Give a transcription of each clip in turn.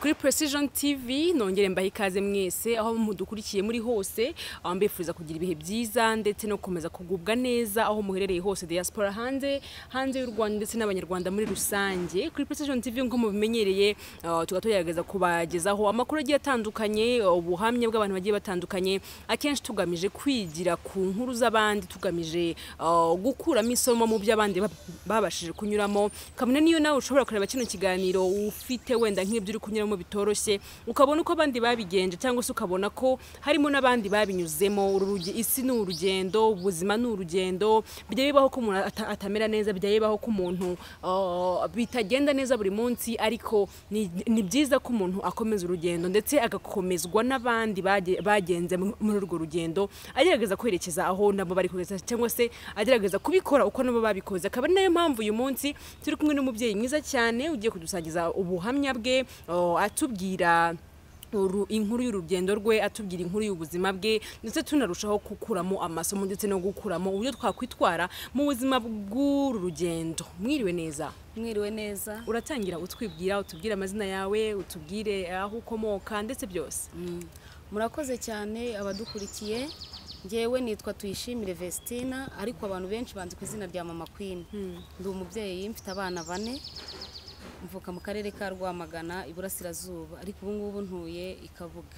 kuri precision tv nongere mbahe ikaze mwese aho mudukurikiye muri hose aho mbifuriza kugira ibihe byiza ndetse no gukomeza kugubwa neza aho muherereye hose diaspora hanze hanze y'u rwanda ndetse n'abanyarwanda muri rusange kuri precision tv nk'uko mubimenyereye ah, tuba tugerageza kubagezaho amakuru agiye atandukanye ubuhamya bw'abantu bagiye batandukanye akenshi tugamije kwigira ku nkuru z'abandi tugamije ah, gukuramo isomo mu byo abandi bab- babashije kunyuramo kabone niyo nawe ushobora kureba kino kiganiro ufite wenda nk'ibyo uri kunyuramo bitoroshye ukabona uko abandi babigenje cyangwa se ukabona ko harimo n'abandi babinyuzemo Uru ruge- isi ni urugendo ubuzima ni urugendo bijya bibaho ko umuntu ata- atamera neza bijya bibaho ko umuntu ah, bitagenda neza buri munsi ariko ni ni byiza ko umuntu akomeza urugendo ndetse agakomezwa n'abandi bage- bagenze mu- muri urwo rugendo agerageza kwerekeza aho nabo bari kugeza cyangwa se agerageza kubikora uko nabo babikoze akaba ari nayo mpamvu uyu munsi turi kumwe n'umubyeyi mwiza cyane ugiye kudusangiza ubuhamya bwe oh, atubwira uru- inkuru y'urugendo rwe atubwira inkuru y'ubuzima bwe ndetse tunarushaho gukuramo amasomo ndetse no gukuramo uburyo twakwitwara mu buzima bw'uru rugendo mwiriwe neza mwiriwe neza uratangira utwibwira utubwire amazina yawe utubwire aho ukomoka ndetse byose murakoze cyane abadukurikiye ngewe nitwa tuyishimire vestina ariko abantu benshi banzi ku izina rya mama kwini ndi umubyeyi mfite abana bane mvuka mu karere ka rwamagana iburasirazuba ariko ubu ngubu ntuye ikavuga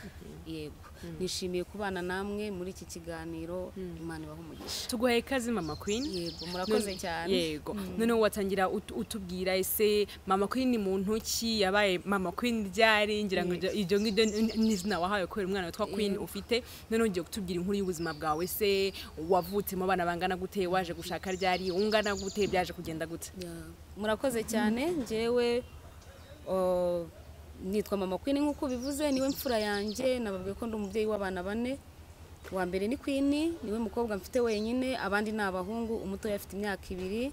yego nishimiye kubana namwe muri iki kiganiro imana ibaha umugisha tuguhaye ikaze mama queen yego murakoze None- cyane yego noneho watangira ut- utubwira ese mama queen ni muntu ki yabaye mama queen ryari ngira ngo ibyo- ibyo ngibyo ni- ni izina wahawe kubera umwana witwa queen ufite noneho ugiye kutubwira inkuru y'ubuzima bwawe se wavutse mu bana bangana gute waje gushaka ryari ungana gute byaje kugenda gute Ya, murakoze cyane njyewe o, nitwa mama kwini nk'uko bivuze niwe mfura yanjye nababwiye ko ndi umubyeyi w'abana bane wa mbere ni kwini niwe mukobwa mfite wenyine abandi ni abahungu umutoya afite imyaka ibiri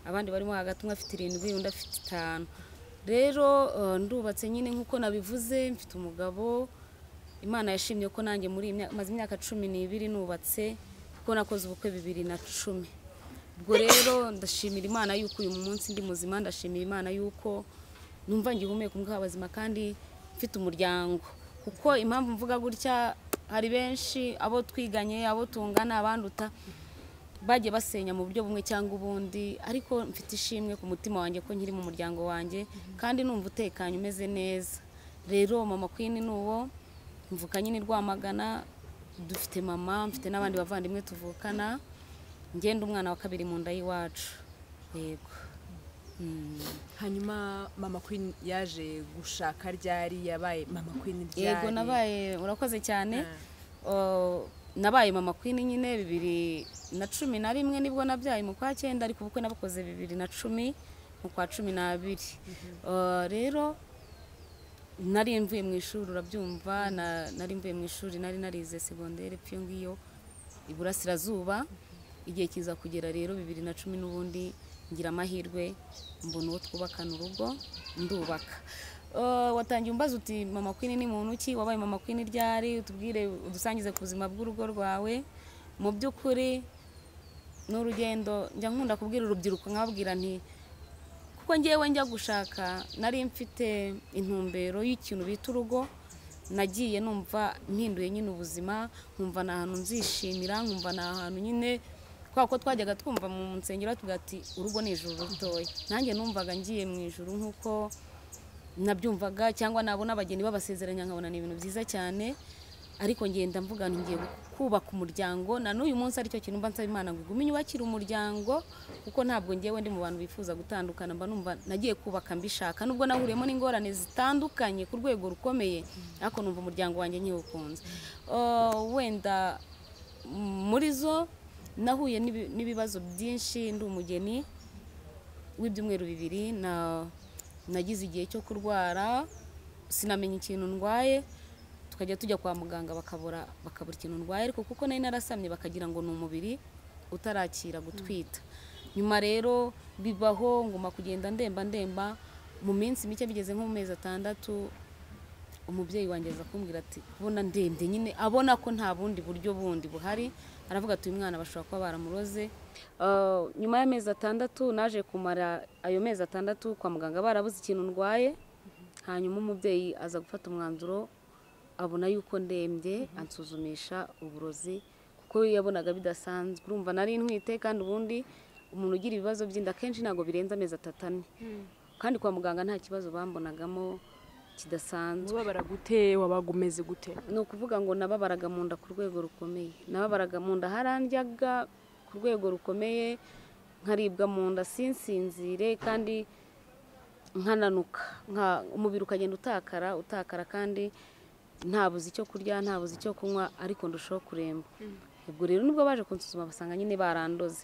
abandi barimo hagati umwe afite irindwi undi afite itanu rero o, ndubatse nyine nk'uko nabivuze mfite umugabo imana yashimye ko nanjye muri iyi myaka- maze imyaka cumi n'ibiri nubatse kuko nakoze ubukwe bibiri na cumi ubwo rero ndashimira imana yuko uyu munsi ndi muzima ndashimira imana yuko numva ngihumeka umwuka w'abazima kandi mfite umuryango kuko impamvu mvuga gutya hari benshi abo twiganye abo tungana abanduta bagiye basenya mu buryo bumwe cyangwa ubundi ariko mfite ishimwe ku mutima wanjye ko nkiri mu muryango wanjye kandi numva utekanye umeze neza rero mama kwini ni uwo mvuka nyine i rwamagana dufite mama mfite n'abandi bavandimwe tuvukana ngenda umwana wa kabiri mu nda y'iwacu yego hanyuma mama queen yaje gushaka ryari yabaye mama queen ryari yego nabaye urakoze cyane O, nabaye mama kwini nyine bibiri na cumi na rimwe nibwo nabyaye mu kwa cyenda ariko ubukwe nabukoze bibiri na cumi mu kwa cumi n'abiri O, rero nari mvuye mu ishuri urabyumva na- nari mvuye mu ishuri nari narize segonderi pyo ngiyo iburasirazuba igihe kiza kugera rero bibiri na cumi n'ubundi ngira amahirwe mbona uwo twubakana urugo ndubaka Uh, watangiye umbaza uti mama kwini ni muntu ki wabaye mama kwini ryari utubwire udusangize ku buzima bw'urugo rwawe mu by'ukuri ni urugendo njya nkunda kubwira urubyiruko nkababwira nti kuko ngewe njya gushaka nari mfite intumbero y'ikintu bita urugo nagiye numva mpinduye nyine ubuzima nkumva ni ahantu nzishimira nkumva ni ahantu nyine kubera ko twajyaga twumva mu nsengero tuvuga ati urugo ni ijuru ritoya nanjye numvaga ngiye mu ijuru nk'uko nabyumvaga cyangwa nabona abageni babasezeranya nkabona ni ibintu byiza cyane ariko ngenda mvuga nti ngiye kubaka umuryango na n'uyu munsi aricyo kintu mba nsaba imana ngo igume inyubakire umuryango kuko ntabwo ngewe ndi mu bantu bifuza gutandukana mba numva nagiye kubaka mbishaka nubwo nahuriyemo n'ingorane zitandukanye ku rwego rukomeye ariko numva umuryango wanjye nkiwukunze Uh, wenda m- muri zo nahuye n'ibi- n'ibibazo byinshi ndi umugeni w'ibyumweru bibiri na nagize igihe cyo kurwara sinamenya ikintu ndwaye tukajya tujya kwa muganga bakabura bakabura ikintu ndwaye ariko kuko nari narasamye bakagira ngo ni umubiri utarakira gutwita nyuma rero bibaho nguma kugenda ndemba ndemba mu minsi mike bigeze nko mu mezi atandatu umubyeyi wanjye aza kumbwira ati kubona ndende nyine abona ko nta bundi buryo bundi buhari aravuga ati uyu mwana bashobora kuba baramuroze Uh, nyuma y'amezi atandatu naje kumara ayo mezi atandatu kwa muganga barabuze ikintu ndwaye hanyuma umubyeyi aza gufata umwanzuro abona yuko ndembye ansuzumisha uburozi kuko yabonaga bidasanzwe urumva nari ntwite kandi ubundi umuntu ugira ibibazo by'inda akenshi ntabwo birenza amezi atatu ane kandi kwa muganga nta kibazo bambonagamo kidasanzwe ubabara gute wabaga umeze gute ni ukuvuga ngo nababaraga mu nda ku rwego rukomeye nababaraga mu nda harandyaga ku rwego rukomeye nkaribwa mu nda sinsinzire kandi nkananuka nka- umubiri ukagenda utakara utakara kandi ntabuze icyo kurya ntabuze icyo kunywa ariko ndushaho kuremba ubwo rero nibwo baje kunsuzuma basanga nyine barandoze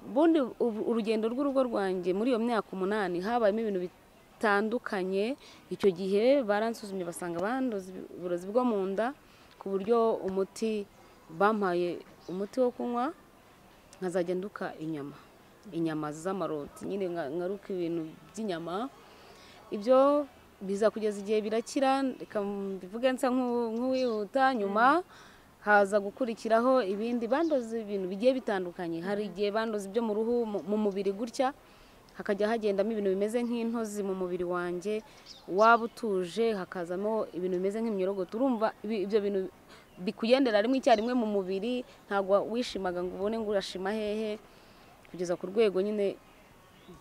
ubundi ubu- urugendo rw'urugo rwanjye muri iyo myaka umunani habayemo ibintu bitandukanye icyo gihe baransuzumye basanga bandoze uburozi bwo mu nda ku buryo umuti bampaye umuti wo kunywa nkazajya nduka inyama inyama z'amaroti nyine nka- ngaruka ibintu by'inyama ibyo biza kugeza igihe birakira reka mbivuge nsa nk'u- nk'uwihuta nyuma haza gukurikiraho ibindi bandoze ibintu bigiye bitandukanye hari igihe bandoze ibyo mu ruhu mu- mu mubiri gutya hakajya hagendamo ibintu bimeze nk'intozi mu mubiri wanjye waba utuje hakazamo ibintu bimeze nk'imyorogoto urumva ibi- ibyo bintu bikugendera rimwe icyarimwe mu mubiri ntabwo wishimaga ngo ubone ngo urashima hehe kugeza ku rwego nyine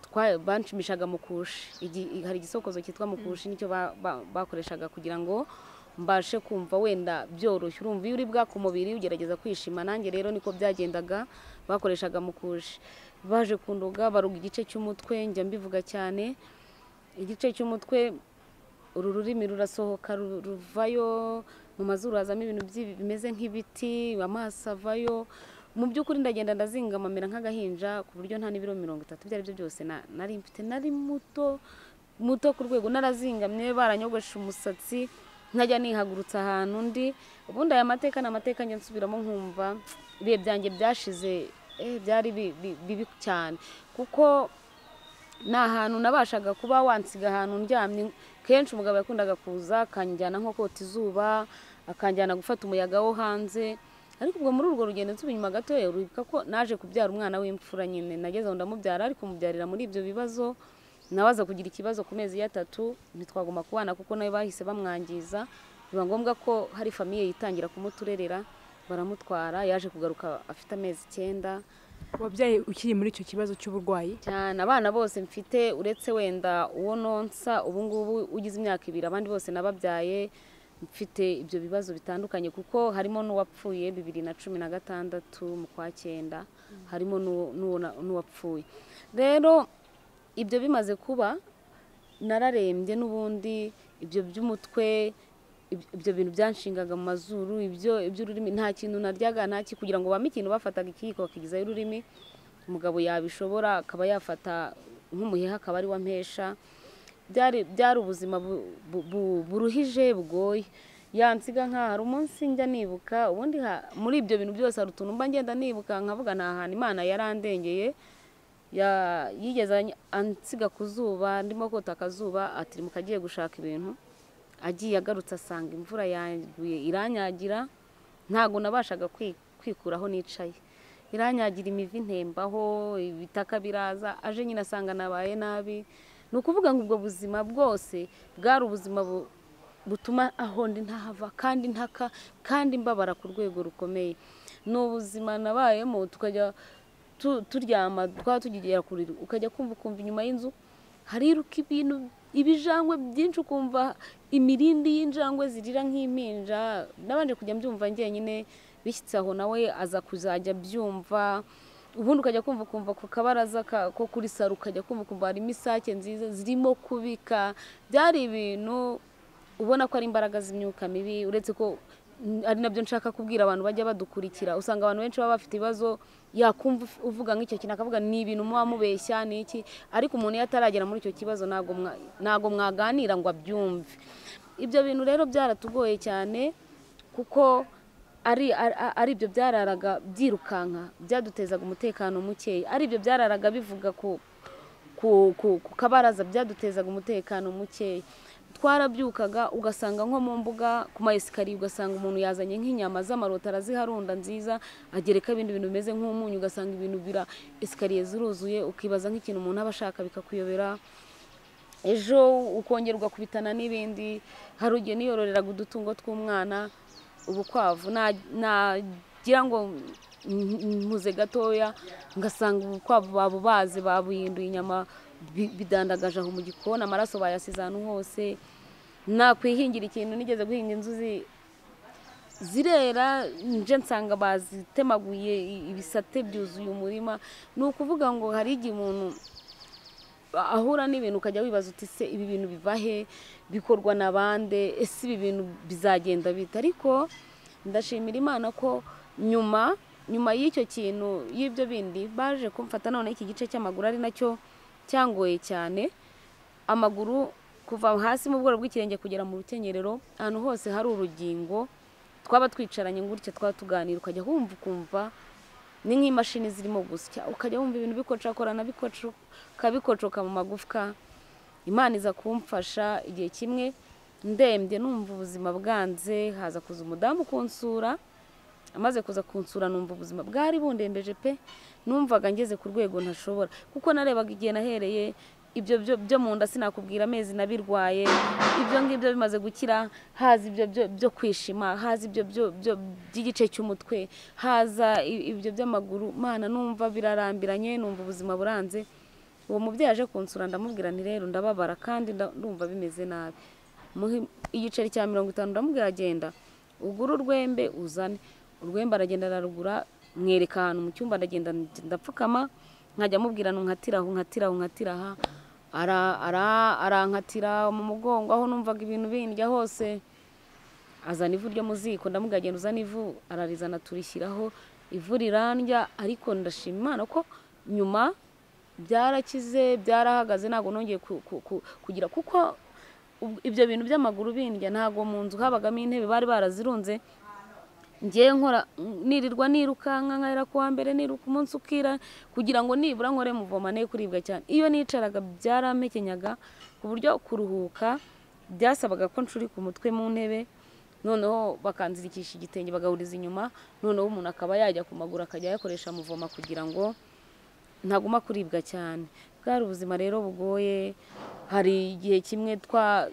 twa- banshimishaga mukushi Igi- hari igisokozo cyitwa mukushi nicyo ba- ba- bakoreshaga kugira ngo mbashe kumva wenda byoroshye urumva iyo uri bwa ku mubiri ugerageza kwishima nanjye rero niko byagendaga bakoreshaga mukushi baje kunduga baruga igice cy'umutwe njya mbivuga cyane igice cy'umutwe uru rurimi rurasohoka ru- ruvayo mu mazuru hazamo ibintu by'ibi- bimeze nk'ibiti amaso avayo mu by'ukuri ndagenda ndazingamamera nk'agahinja ku buryo nta n'ibiro mirongo itatu ibyo ari byo byose na- nari mfite nari muto muto ku rwego narazingamye baranyogoshe umusatsi nkajya nihagurutsa ahantu undi ubundi aya mateka ni amateka njya nsubiramo nkumva ibihe byanjye byashize eh, byari bi- bi- bibi cyane kuko ni ahantu nabashaga kuba wansiga ahantu ndyamye kenshi umugabo yakundaga kuza akanjyana nko kota izuba akanjyana gufata umuyaga wo hanze ariko ubwo muri urwo rugendo nsubiye inyuma gato uribuka ko naje kubyara umwana w'imfura nyine nageze aho ndamubyara ariko mubyarira muri ibyo bibazo nawe aza kugira ikibazo ku mezi y'atatu ntitwaguma kubana kuko nawe bahise bamwangiza biba ngombwa ko hari famiye yitangira kumuturerera baramutwara yaje kugaruka afite amezi icyenda wabyaye ukiri muri icyo kibazo cy'uburwayi cyane abana bose mfite uretse wenda uwo nonsa ubu ngubu ugize imyaka ibiri abandi bose nababyaye mfite ibyo bibazo bitandukanye kuko harimo n'uwapfuye bibiri na cumi na gatandatu mu kwa cyenda harimo n'uwo- n'uwo na- n'uwapfuye rero ibyo bimaze kuba nararembye n'ubundi ibyo by'umutwe ib- ibyo bintu byanshingaga mu mazuru ibyo iby'ururimi nta kintu naryaga nta ki kugira ngo bame ikintu bafataga ikiyiko bakigizaho ururimi umugabo yabishobora akaba yafata nk'umuheha akaba ari ampesha byari byari ubuzima bu- bu- bu- buruhije bugoye yansiga nk'aha hari umunsi njya nibuka ubundi ha- muri ibyo bintu byose hari utuntu mba ngenda nibuka nkavuga ni ahantu imana yarandengeye ya- yigeze any- ansiga ku zuba ndimo kota akazuba atirimuka agiye gushaka ibintu agiye agarutse asanga imvura yaguye iranyagira ntabwo nabashaga kwi- kwikuraho nicaye iranyagira imivi ntembaho ibitaka biraza aje nyine asanga nabaye nabi ni ukuvuga ngo ubwo buzima bwose bwari ubuzima bu- butuma aho ndi ntahava kandi ntaka kandi mbabara ku rwego rukomeye ni ubuzima nabayemo tukajya tu- turyama twaba tugera kure ukajya kumva ukumva inyuma y'inzu hariruka ibintu ibijangwe byinshi ukumva imirindi y'injangwe zirira nk'impinja nabanje kujya mbyumva njyenyine bishyitse aho nawe aza kuzajya abyumva ubundi ukajya kumva kumva ku kabaraza ka- ko kuri saro ukajya kumva kumva harimo isake nziza zirimo kubika byari ibintu ubona ko ari imbaraga z'imyuka mibi uretse ko mm, ari nabyo nshaka kubwira abantu bajya badukurikira usanga abantu benshi baba bafite ibibazo yakumva uf- uvuga nk'icyo kintu akavuga ni ibintu muba mubeshya ni iki ariko umuntu iyo ataragera muri icyo kibazo ntabwo mwa- ntabwo mwaganira ngo abyumve ibyo bintu rero byaratugoye cyane kuko ari ari- ari ibyo byararaga byirukanka byadutezaga umutekano mukeya ari ibyo byararaga bivuga ku ku, ku, ku kabaraza byadutezaga umutekano mukeya twarabyukaga ugasanga nko mu mbuga ku maesikariye ugasanga umuntu yazanye nk'inyama z'amarota araziharunda nziza agereka ibindi bintu bimeze nk'umunyu ugasanga ibintu bira esikariye ziruzuye ukibaza nk'ikintu umuntu aba ashaka bikakuyobera ejo ukongera ugakubitana n'ibindi hari igihe niyororeraga udutungo tw'umwana ubukwavu na- nagira ngo mpuze gatoya ngasanga ubukwavu babubaze babuhinduye inyama bi- bidandagaje aho mu gikoni amaraso bayasize ahantu hose nakwihingira ikintu nigeze guhinga inzuzi zirera nje nsanga bazitemaguye i- ibisate byuzuye umurima ni ukuvuga ngo hari igihe umuntu ahura n'ibintu ukajya wibaza uti se ibi bintu biva he bikorwa na bande ese ibi bintu bizagenda bite ariko ndashimira imana ko nyuma nyuma y'icyo kintu y'ibyo bindi baje kumfata none iki gice cy'amaguru ari nacyo cyangoye cyane amaguru kuva hasi mu bworo bw'ikirenge kugera mu rukenyerero ahantu hose hari urugingo twaba twicaranye gutya twaba tuganira ukajya wumva ukumva ni nk'imashini zirimo gusya ukajya wumva ibintu bikocakorana bikoco- ukabikocoka mu magufwa imana iza kumfasha igihe kimwe ndembye numva ubuzima bwanze haza kuza umudamu kunsura amaze kuza kunsura numva ubuzima bwari bundembeje pe numvaga ngeze ku rwego ntashobora kuko narebaga igihe nahereye ibyo byo- byo mu nda sinakubwira amezi nabirwaye ibyo ngibyo bimaze gukira haza ibyo byo- byo kwishima haza ibyo byo- byo by'igice cy'umutwe haza i- ibyo by'amaguru mana numva birarambiranye numva ubuzima buranze uwo mubyeyi aje kunsura ndamubwira nti rero ndababara kandi nda- ndumva bimeze nabi muhe igiceri cya mirongo itanu ndamubwira agenda ugure urwembe uzane urwembe aragenda ararugura mwereka ahantu mu cyumba aragenda ndapfukama nkajya amubwira nkatira aho nkatira aho nkatira aha ara- ara- arankatira mu mugongo aho numvaga ibintu bindya hose azana ivu ryo mu ziko ndamubwira agenda uzana ivu ararizana turishyiraho ivu rirandya ariko ndashima imana ko nyuma byarakize byarahagaze ntabwo nongeye ku- ku- ku- kugira kuko ub- ibyo bintu by'amaguru bindya ntabwo mu nzu habagamo intebe bari barazirunze ngewe nkora nirirwa nirukanka nkahera ku wa mbere niruka umunsi ukira kugira ngo nibura nkore muvoma ne kuribwa cyane iyo nicaraga byaramekenyaga ku buryo kuruhuka byasabaga ko nshurika umutwe mu ntebe noneho bakanzirikisha igitenge bagahuriza inyuma noneho umuntu akaba yajya ku maguru akajya ayakoresha muvoma kugira ngo ntaguma kuribwa cyane bwari ubuzima rero bugoye hari igihe kimwe twa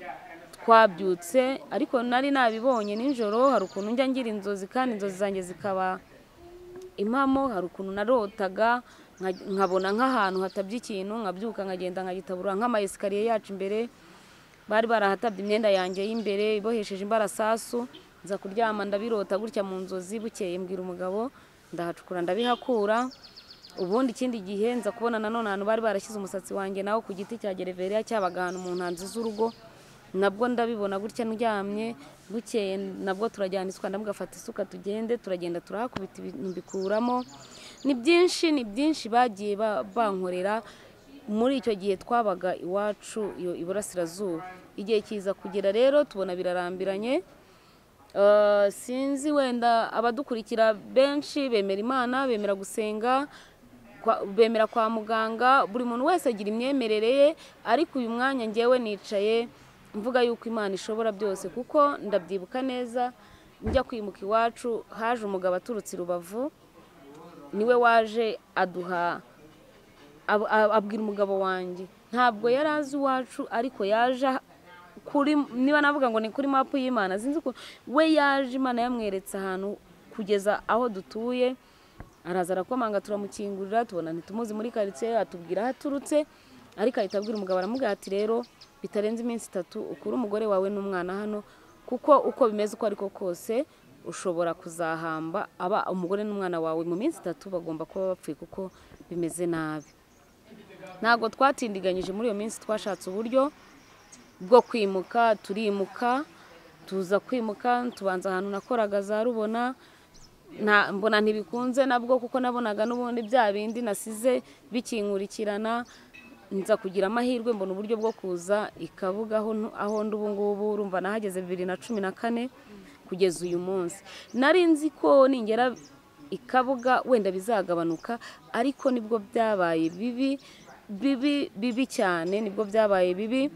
twabyutse ariko nari nabibonye nijoro hari ukuntu njya ngira inzozi kandi inzozi zanjye zikaba impamo hari ukuntu narotaga nka- nkabona nk'ahantu hatabye ikintu nkabyuka nkagenda nkagitabura nk'amayesikariye yacu imbere bari barahatabye imyenda yanjye y'imbere ibohesheje imbarasasu nza kuryama ndabirota gutya mu nzozi bukeye mbwira umugabo ndahacukura ndabihakura ubundi ikindi gihe nza kubona nanone ahantu bari barashyize umusatsi wanjye nawo ku giti cya gereveriya cyabaga ahantu mu ntanzi z'urugo nabwo ndabibona gutya ndyamye bukeye nabwo turajyana isuka ndamugafata isuka tugende turagenda turahakubita ibintu bikuramo ni byinshi ni byinshi bagiye ba- bankorera muri icyo gihe twabaga iwacu iyo iburasirazuba igihe kiza kugera rero tubona birarambiranye Uh, sinzi wenda abadukurikira benshi bemera imana bemera gusenga kwa- bemera kwa muganga buri muntu wese agira imyemerere ye ariko uyu mwanya ngewe nicaye mvuga yuko imana ishobora byose kuko ndabyibuka neza njya kwimuka iwacu haje umugabo aturutse i rubavu niwe waje aduha ab- ab- abwira umugabo wanjye ntabwo yari azi iwacu ariko yaje ah- kuri niba navuga ngo ni kuri mapu y'imana sinzi uko we yaje imana yamweretse ahantu kugeza aho dutuye araza arakomanga turamukingurira tubona ntitumuzi muri karitsiye atubwira aho aturutse ariko ahita abwira umugabo aramubwira ati rero bitarenze iminsi itatu ukure umugore wawe n'umwana hano kuko uko bimeze uko ariko kose ushobora kuzahamba aba umugore n'umwana wawe mu minsi itatu bagomba kuba bapfuye kuko bimeze nabi ntabwo twatindiganyije muri iyo minsi twashatse uburyo bwo kwimuka turimuka tuza kwimuka tubanza ahantu nakoraga za rubona nta mbona ntibikunze nabwo kuko nabonaga n'ubundi bya bindi nasize bikinkurikiranana nza kugira amahirwe mbona uburyo bwo kuza i Kabuga aho ntu- aho ndi ubu ngubu urumva nahageze bibiri na cumi na kane kugeza uyu munsi nari nzi ko ningera i Kabuga wenda bizagabanuka ariko nibwo byabaye bibi bibi bibi cyane nibwo byabaye bibi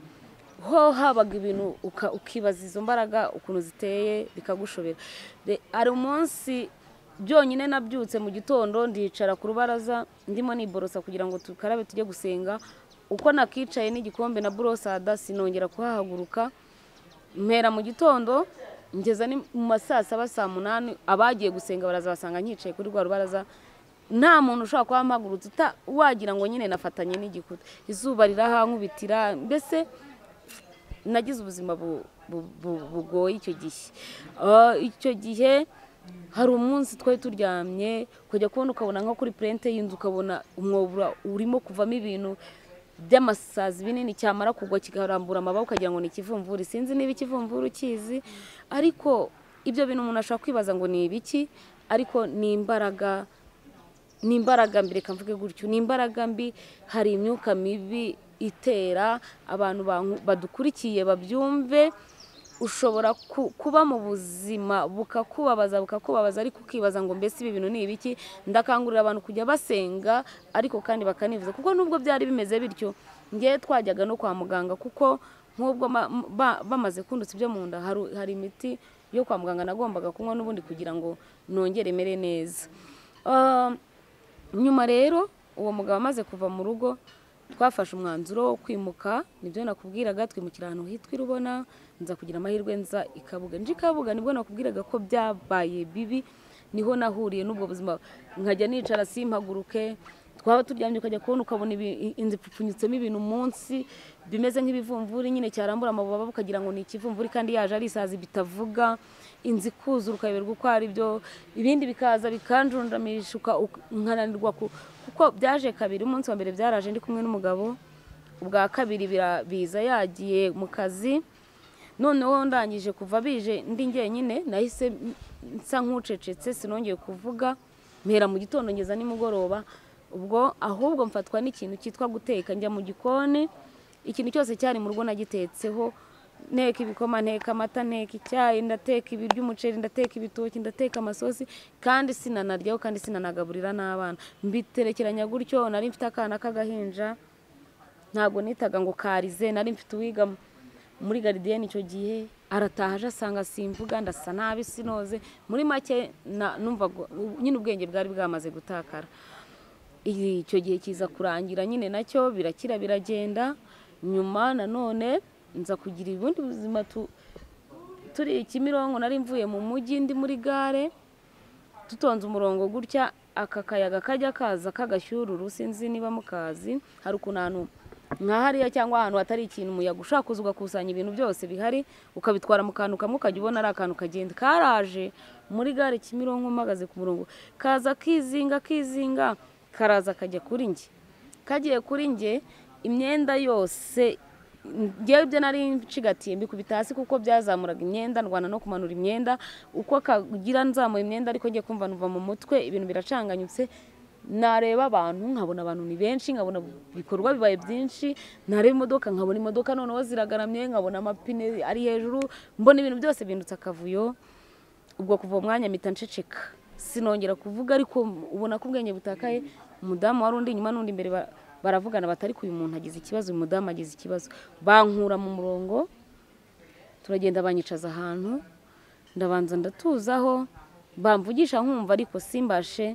ho habaga ibintu uka- ukibaza izo mbaraga ukuntu ziteye bikagushobera Re- hari umunsi byonyine nabyutse mu gitondo ndicara ku rubaraza ndimo niborosa kugira ngo tukarabe tujye gusenga uko nakicaye n'igikombe na burosada sinongera kuhahaguruka mpera mu gitondo ngeza ni mu ma saa saba saa munani abagiye gusenga baraza basanga nkicaye kuri rwa rubaraza nta muntu ushobora kuba mpagurutse uta- wagira ngo nyine nafatanye n'igikuta izuba rirahankubitira mbese nagize ubuzima bu- bu- bu- bugoye icyo gihe Ah, icyo gihe hari umunsi twari turyamye kujya kubona ukabona nko kuri purente y'inzu ukabona umwobura urimo kuvamo ibintu by'amasazi binini cyamara kugwa kikarambura amaboko ukagira ngo ni ikivumvuri sinzi niba ikivumvuri ukizi ariko ibyo bintu umuntu ashobora kwibaza ngo ni ibiki ariko ni imbaraga ni imbaraga mbi reka mvuge gutyo ni imbaraga mbi hari imyuka mibi itera abantu banku- badukurikiye babyumve ushobora ku- kuba mu buzima bukakubabaza bukakubabaza ariko ukibaza ngo mbese ibi bintu ni ibiki ndakangurira abantu kujya basenga ariko kandi bakanivuza kuko nubwo byari bimeze bityo ngewe twajyaga no kwa muganga kuko nk'ubwo ma- ba- bamaze kundutsa ibyo mu nda haru- hari imiti yo kwa muganga nagombaga kunywa n'ubundi kugira ngo nongere imere neza Ah, nyuma rero uwo mugabo amaze kuva mu rugo twafashe umwanzuro wo kwimuka nibyo nakubwiraga twimukira ahantu hitwa irubona nza kugira amahirwe nza i kabuga nje i kabuga nibwo nakubwiraga ko byabaye bibi niho nahuriye n'ubwo buzima nkajya nicara simpaguruke twaba turyamye ukajya kubona ukabona ibi- inzu ipfupfunyitsemo ibintu munsi bimeze nk'ibivumvuri nyine cyarambura amababa ukagira ngo ni ikivumvuri kandi yaje ari isazi bitavuga inzu ikuzura ukayoberwa uko ari byo ibindi bikaza bikanjundamisha uka- uk- nkananirwa ku- kuko byaje kabiri umunsi wa mbere byaraje ndi kumwe n'umugabo ubwa kabiri bira- biza yagiye mu kazi noneho ndangije kuva bije ndi njyenyine nahise m- nsa nk'ucecetse sinongeye kuvuga mpera mu gitondo ngeza nimugoroba ubwo ahubwo mfatwa n'ikintu cyitwa guteka njya mu gikoni ikintu cyose cyari mu rugo nagitetseho nteka ibikoma nteka amata nteka icyayi ndateka ibiryo umuceri ndateka ibitoki ndateka amasosi kandi sinanaryaho kandi sinanagaburira n'abana mbiterekeranya gutyo nari mfite akana k'agahinja ntabwo nitaga ngo karize nari mfite uwiga mu- muri garidiyeni icyo gihe arataha aje asanga simvuga ndasa nabi sinoze muri make na- numvaga u- nyine ubwenge bwari bwamaze gutakara icyo gihe kiza kurangira nyine nacyo birakira biragenda nyuma nanone nza kugira ubundi buzima tu- turi kimironko nari mvuye mu mujyi ndi muri gare dutonze umurongo gutya aka kayaga kajya kaza k'agashyururu sinzi niba mukazi hari ukuntu ahantu nka hariya cyangwa ahantu hatari ikintu umuyaga ushaka kuza ugakusanya ibintu byose bihari ukabitwara mu kantu kamwe ukajya ubona ari akantu kagenda karaje muri gare kimironko mpagaze ku murongo kaza kizinga kizinga karaza kajya kuri njye kagiye kuri njye imyenda yose ngewe ibyo nari ncigatiye mbikubita hasi kuko byazamuraga imyenda ndwana no kumanura imyenda uko kagira nzamura imyenda ariko ngiye kumva numva mu mutwe ibintu biracanganyutse nareba abantu nkabona abantu ni benshi nkabona ibikorwa bibaye byinshi nareba imodoka nkabona imodoka noneho ziragaramye nkabona amapine ari hejuru mbona ibintu byose bindutse akavuyo ubwo kuva uwo mwanya mpita nceceka sinongera kuvuga ariko ubona ko ubwenge butakaye umudamu wari undi inyuma n'undi imbere ba- baravugana batari uyu muntu agize ikibazo uyu mudamu agize ikibazo bankura mu murongo turagenda banyicaza ahantu ndabanza ndatuzaho bamvugisha nkumva ariko simbashe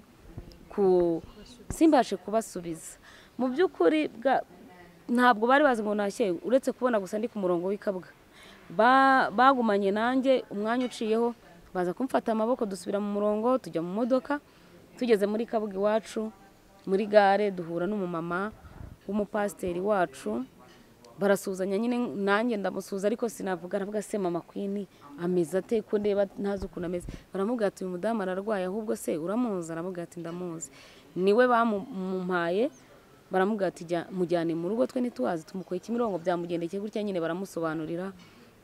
ku simbashe kubasubiza mu by'ukuri bwa- ntabwo bari bazi ngo nashyeye uretse kubona gusa ndi ku murongo w'ikabwa Ba- bagumanye nanjye umwanya uciyeho baza kumfata amaboko dusubira mu murongo tujya mu modoka tugeze muri kabuga iwacu muri gare duhura n'umumama w'umupasiteri wacu barasuhuzanya nyine nanjye ndamusuhuza ariko sinavuga aravuga se mama kwini ameze ate ko ndeba ntazi ukuntu ameze baramubwira ati uyu mudamu ararwaye ahubwo se uramuzi aravuga ati ndamuzi niwe bamumpaye baramubwira ati "Jya- mujyane mu rugo twe ntituhazi tumukoye kimirongo byamugendekeye gutya nyine baramusobanurira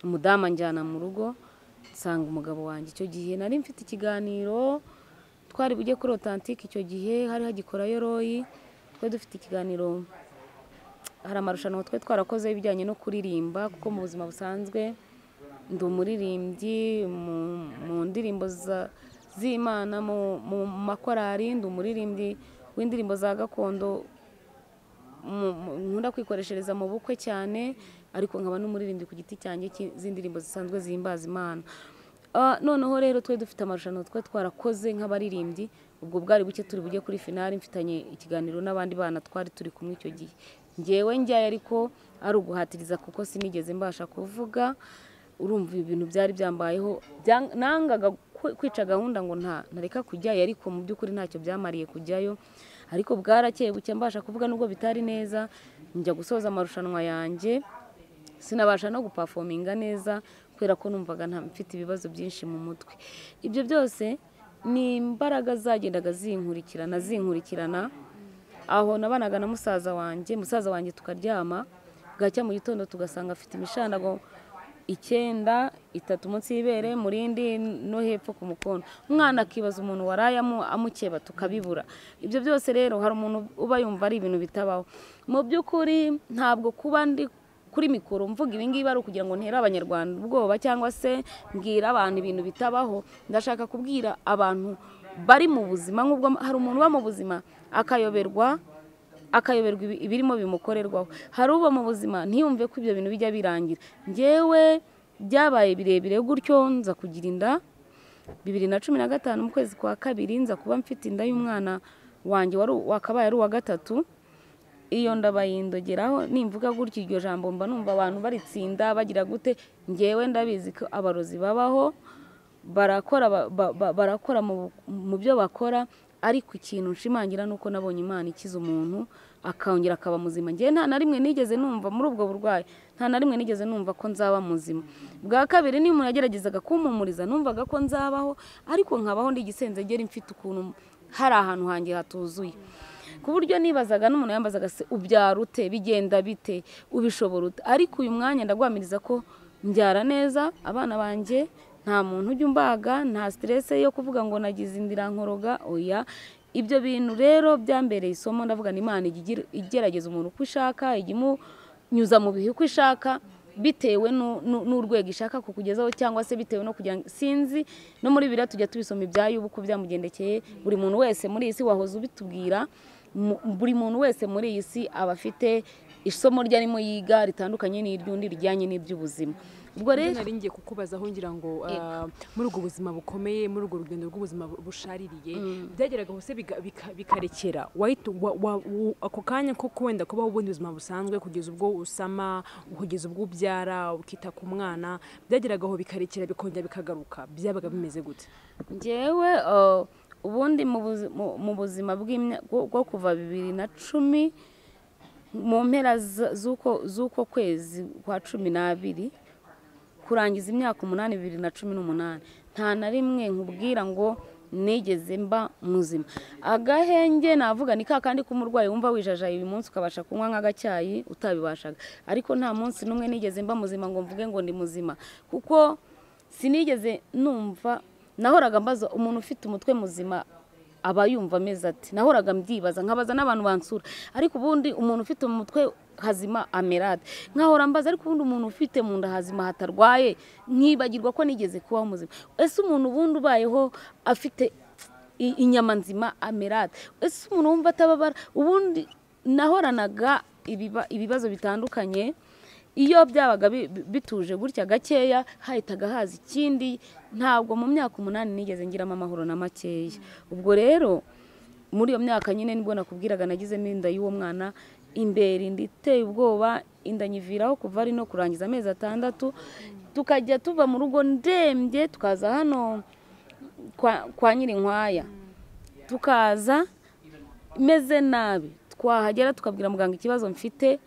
umudamu anjyana mu rugo nsanga umugabo wanjye icyo gihe nari mfite ikiganiro twari bujye kuri otantike icyo gihe hari hagikorayo royi twe dufite ikiganiro hari amarushanwa twe twarakoze ibijyanye no kuririmba kuko mu buzima busanzwe ndi umuririmbyi mu- mu ndirimbo za- z'imana mu mu makorari ndi umuririmbyi w'indirimbo za gakondo mu- mu- nkunda kwikoreshereza mu bukwe cyane ariko nkaba n'umuririmbyi ku giti cyanjye cy'i- z'indirimbo zisanzwe zihimbaza imana Ah, noneho rero twe dufite amarushanwa twe twarakoze nk'abaririmbyi ubwo bwari buke turi bujye kuri finali mfitanye ikiganiro n'abandi bana twari turi kumwe icyo gihe ngewe njyayo ariko ari uguhatiriza kuko sinigeze mbasha kuvuga urumva ibi bintu byari byambayeho bya- nangaga kwi- kwica gahunda ngo nta ntareka kujyayo ariko mu by'ukuri ntacyo byamariye kujyayo ariko bwarakeye buke mbasha kuvuga nubwo bitari neza njya gusoza amarushanwa yanjye sinabasha no gupafominga neza kubera ko numvaga nta mfite ibibazo byinshi mu mutwe ibyo byose ni imbaraga zagendaga zinkurikirana zinkurikirana aho nabanaga na musaza wanjye musaza wanjye tukaryama bwacya mu gitondo tugasanga afite imishandago icyenda itatu munsi y'ibere mu rindi no hepfo ku mukono umwana akibaza umuntu waraye amu- amukeba tukabibura ibyo byose rero hari umuntu uba yumva ari ibintu bitabaho mu by'ukuri ntabwo kuba ndi kuri mikoro mvuga ibingibi ari ukugira ngo ntere abanyarwanda ubwoba cyangwa se mbwira abantu ibintu bitabaho ndashaka kubwira abantu bari mu buzima nk'ubwo hari umuntu uba mu buzima akayoberwa akayoberwa ibi- ibirimo bimukorerwaho hari uba mu buzima ntiyumve ko ibyo bintu bijya birangira ngewe byabaye birebire gutyo nza kugira inda bibiri na cumi na gatanu mu kwezi kwa kabiri nza kuba mfite inda y'umwana wanjye wari u- wakabaye ari uwa gatatu iyo ndabayindogeraho nimvuga gutyo iryo jambo mba numva abantu baritsinda bagira gute ngewe ndabizi ko abarozi babaho barakora ba- ba- ba- barakora mu- mu byo bakora ariko ikintu nshimangira ni uko nabonye imana ikiza umuntu akongera akaba muzima ngewe nta na rimwe nigeze numva muri ubwo burwayi nta na rimwe nigeze numva ko nzaba muzima bwa kabiri niyo umuntu yageragezaga kumpumuriza numvaga ko nzabaho ariko nkabaho ndi igisenzegeri mfite ukuntu hari ahantu hanjye hatuzuye ku buryo nibazaga n'umuntu yambazaga se ubyara ute bigenda bite ubishobora ute ariko uyu mwanya ndagwamiriza ko mbyara neza abana banjye nta muntu ujya umbaga nta siterese yo kuvuga ngo nagize indira nkoroga oya ibyo bintu rero byambereye isomo ndavuga ni imana ijya igira- igerageza umuntu uko ishaka ijya imunyuza mu bihe uko ishaka bitewe nu- nu- n'urwego ishaka kukugezaho cyangwa se bitewe no kugira ngo sinzi no muri biriya tujya tubisoma ibyayubu uko byamugendekeye buri muntu wese muri iyi si wahoze ubitubwira mu- buri muntu wese muri iyi si aba afite isomo rye arimo yiga ritandukanye n'iry'undi rijyanye n'iby'ubuzima ubwo rero nari ngiye kukubaza aho ngira ngo ah, muri ubwo buzima bukomeye muri urwo rugendo rw'ubuzima bu- bushaririye byageraga hose biga- bika- bikarekera wahita wa- wa- u- ako kanya ko wenda kubaho ubundi buzima busanzwe kugeza ubwo usama kugeza ubwo ubyara ukita ku mwana byageraga aho bikarekera bikongera bikagaruka byabaga bimeze gute ngewe eh, ubundi mu buzi- mu- mu buzima bw'imya- bwo bwo kuva bibiri na cumi mu mpera z- z'uko z'uko kwezi kwa cumi n'abiri kurangiza imyaka umunani bibiri na cumi n'umunani nta na rimwe nkubwira ngo nigeze mba muzima agahenge navuga ni ka kandi k'umurwayi wumva wijajaye uyu munsi ukabasha kunywa nk'agacyayi utabibashaga ariko nta munsi n'umwe nigeze mba muzima ngo mvuge ngo ndi muzima kuko sinigeze numva nahoraga mbaza umuntu ufite umutwe muzima aba yumva ameze ati nahoraga mbyibaza nkabaza n'abantu bansura ariko ubundi umuntu ufite mu mutwe hazima amera ate nkahora mbaza ariko ubundi umuntu ufite mu nda hazima hatarwaye nkibagirwa ko nigeze kubaho muzima ese umuntu ubundi ubayeho afite i- inyama nzima amera ate ese umuntu wumva atababara ubundi nahoranaga ibiba- ibibazo bitandukanye iyo byabaga bi- bi- bituje gutya gakeya hahitaga haza ikindi ntabwo mu myaka umunani nigeze ngiramo amahoro na makeya ubwo rero muri iyo myaka nyine nibwo nakubwiraga nagizemo inda y'uwo mwana imbere inda iteye ubwoba inda nyiviraho kuva ari no kurangiza amezi atandatu tukajya tuva mu rugo ndembye tukaza hano kwa, kwa nyirinkwaya tukaza meze nabi twahagera tukabwira muganga ikibazo mfite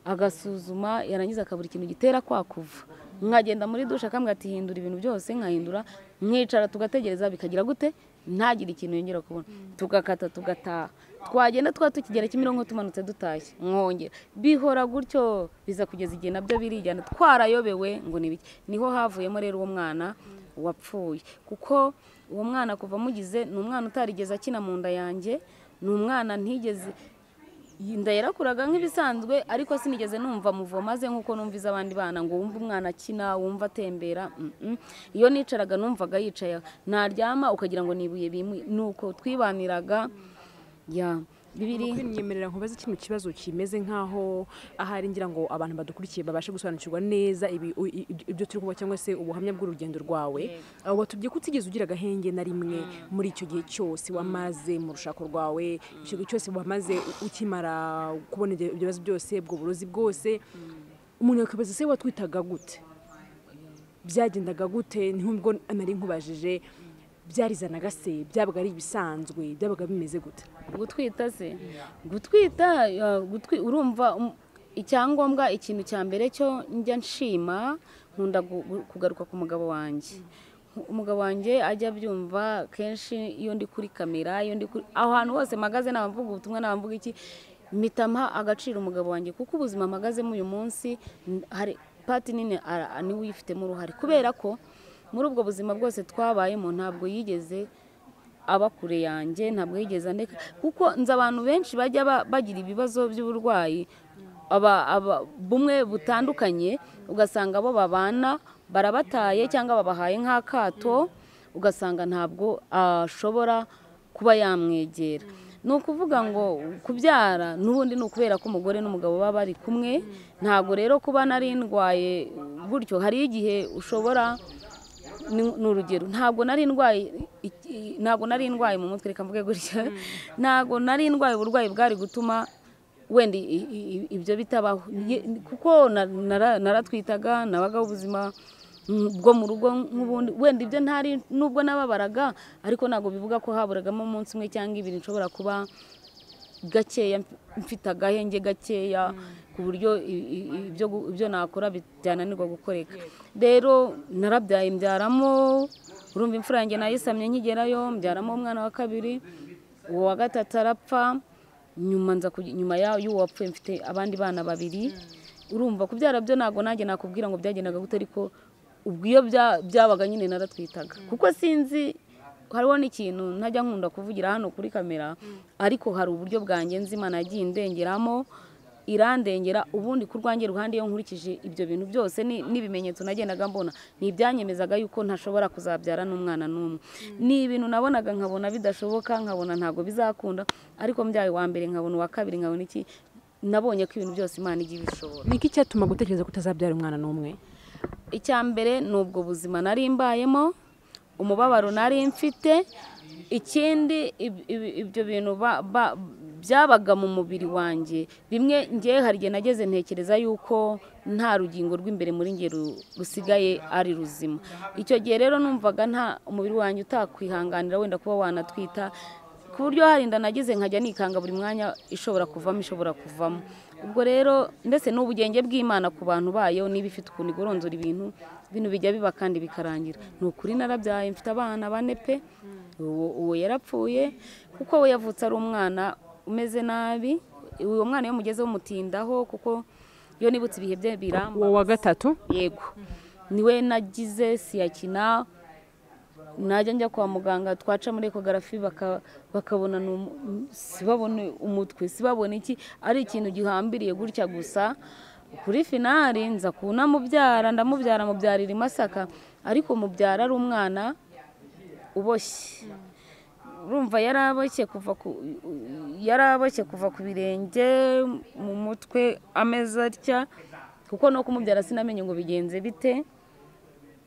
agasuzuma yarangiza akabura ikintu gitera kwa kuva nkagenda muri dushe akambwira ati hindura ibintu byose nkahindura nkicara tugategereza bikagira gute ntagire ikintu yongera kubona tugakata tugataha twagenda twa tukigera kimironko tumanutse dutashye mwongera bihora gutyo biza kugeza igihe nabyo birijyana twarayobewe ngo ni biki niho havuyemo rero uwo mwana wapfuye kuko uwo mwana kuva amugize ni umwana utarigeze akina mu nda yanjye ni umwana ntigeze inda yarakuraga nk'ibisanzwe ariko sinigeze numva muvo maze nk'uko numva iz'abandi bana ngo wumve umwana akina wumva atembera mm-mm. iyo nicaraga numvaga yicaye naryama ukagira ngo ni ibuye bimuye ni uko twibaniraga ya bibiri kwiyemerera nkubaze kino kibazo kimeze nk'aho ahari ngira ngo abantu badukurikiye babashe gusobanukirwa neza ibi- u- i- ibyo ibyo turi kuba cyangwa se ubuhamya bw'urugendo rwawe abo batubye ko utigeze ugira agahenge na rimwe muri icyo gihe cyose wamaze mu rushako rwawe icyo gihe cyose wamaze u- ukimara kubona ibyo ibyo bibazo byose ubwo burozi bwose umuntu yakibaza se watwitaga gute byagendaga gute nubwo nari nkubajije byarizanaga se byabaga ari ibisanzwe byabaga bimeze gute gutwita se gutwita eh, gutwi- urumva um, icyangombwa ikintu cya mbere cyo njya nshima nkunda gu- gu- kugaruka ku mugabo wanjye umugabo wanjye ajya abyumva kenshi iyo ndi kuri kamera iyo ndi kuri aho hantu hose mpagaze naba mvuga ubutumwa naba mvuga iki mpita mha agaciro umugabo wanjye kuko ubuzima mpagazemo uyu munsi n- hari pati nini ara- niwe uyifitemo uruhare kubera ko muri ubwo buzima bwose twabayemo ntabwo yigeze aba kure yanjye ntabwo yigeze andeka kuko nzi abantu benshi bajya ba- bagira ibibazo by'uburwayi aba- aba- bumwe butandukanye ugasanga bo babana barabataye cyangwa babahaye nk'akato ugasanga ntabwo ashobora kuba yamwegera ni ukuvuga ngo kubyara n'ubundi ni ukubera ko umugore n'umugabo baba bari kumwe ntabwo rero kuba nari ndwaye gutyo hari igihe ushobora ni ni urugero ntabwo nari ndwaye iki- i- ntabwo nari ndwaye mu mutwe reka mvuge gutya ntabwo nari ndwaye uburwayi bwari gutuma wenda i- i- i- ibyo bitabaho Ye- kuko na- nara- naratwitaga nabagaho ubuzima mm, bwo mu rugo nk'ubundi wenda ibyo ntari nubwo nababaraga ariko ntabwo bivuga ko haburagamo umunsi umwe cyangwa ibiri nshobora kuba gakeya mf- mfite agahenge gakeya ku buryo i- i- ibyo gu- ibyo nakora bi- byananirwa gukoreka rero narabyaye mbyaramo urumva imfura yanjye nayisamye nkigerayo mbyaramo umwana wa kabiri uwo wa gatatu arapfa nyuma nza kugi- nyuma ya- y'uwo wapfuye mfite abandi bana babiri urumva kubyara byo ntabwo nanjye nakubwira ngo byagendaga gute ariko ubwo iyo bya- byabaga nyine naratwitaga kuko sinzi hariho n'ikintu ntajya nkunda kuvugira hano kuri kamera ariko hari uburyo bwanjye nzi imana yagiye indengeramo irandengera ubundi ku rwanjye ruhande iyo nkurikije ibyo bintu byose ni- n'ibimenyetso nagendaga mbona ni ibyanyemezaga yuko ntashobora kuzabyara n'umwana n'umwe ni ibintu nabonaga nkabona bidashoboka nkabona ntabwo bizakunda ariko mbyaye wa mbere nkabona uwa kabiri nkabona iki nabonye ko ibintu byose imana igiye ibishobora ni iki cyatuma gutekereza ko utazabyara umwana n'umwe icya mbere ni ubwo buzima nari mbayemo umubabaro nari mfite ikindi ib- ib- ibyo bintu ba- ba- byabaga mu mubiri wanjye bimwe ngewe hari igihe nageze ntekereza yuko nta rugingo rw'imbere muri nge ru- rusigaye ari ruzima icyo gihe rero numvaga nta umubiri wanjye utakwihanganira wenda kuba wanatwita ku buryo hari inda nagize nkajya nikanga buri mwanya ishobora kuvamo ishobora kuvamo ubwo rero ndetse n'ubugenge bw'imana ku bantu bayo niba ifite ukuntu igoronzora ibintu ibintu bijya biba kandi bikarangira ni ukuri narabyaye mfite abana bane pe uwo uwo yarapfuye kuko we yavutse ari umwana umeze nabi uwo mwana iyo mugezeho umutindaho kuko iyo nibutse ibihe bye biramba uwo wa gatatu yego niwe nagize siyakina najya njya kwa muganga twaca muri ekogarafi baka- bakabona ni umu- sibabone umutwe sibabone iki ari ikintu gihambiriye gutya gusa kuri finari nza kunamubyara ndamubyara mubyarira i masaka ariko mubyara ari umwana uboshye urumva yari aboshye kuva ku yari aboshye kuva ku birenge mu mutwe ameze atya kuko no kumubyara sinamenye ngo bigenze bite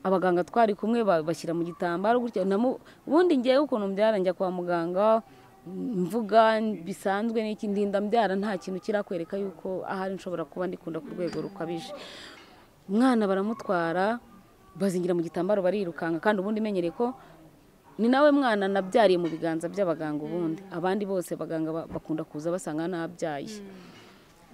abaganga twari kumwe ba- bashyira mu gitambaro gutya namu- ubundi ngewe ukuntu mbyara njya kwa muganga mvuga bisanzwe n'iki ndinda mbyara nta kintu kirakwereka yuko ahari nshobora kuba ndikunda ku rwego rukabije umwana baramutwara bazingira mu gitambaro barirukanka kandi ubundi menyereye ko ni nawe mwana nabyariye mu biganza by'abaganga ubundi abandi bose abaganga ba- bakunda kuza basanga nabyaye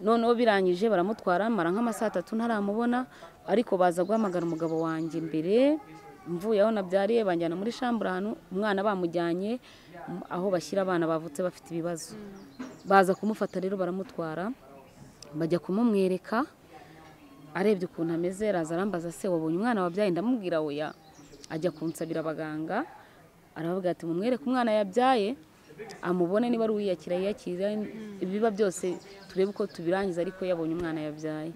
noneho birangije baramutwara mara nk'amasaha atatu ntaramubona ariko baza guhamagara umugabo wanjye mbere mvuye aho nabyariye banjyana muri shambura ahantu umwana bamujyanye m- aho bashyira abana bavutse bafite ibibazo baza kumufata rero baramutwara bajya kumumwereka arebye ukuntu ameze araza arambaza se wabonye umwana wabyaye ndamubwira oya ajya kunsabira abaganga aravuga ati mumwereke umwana yabyaye amubone niba ari uwiyakira yiyakira ibiba byose turebe uko tubirangiza ariko yabonye umwana yabyaye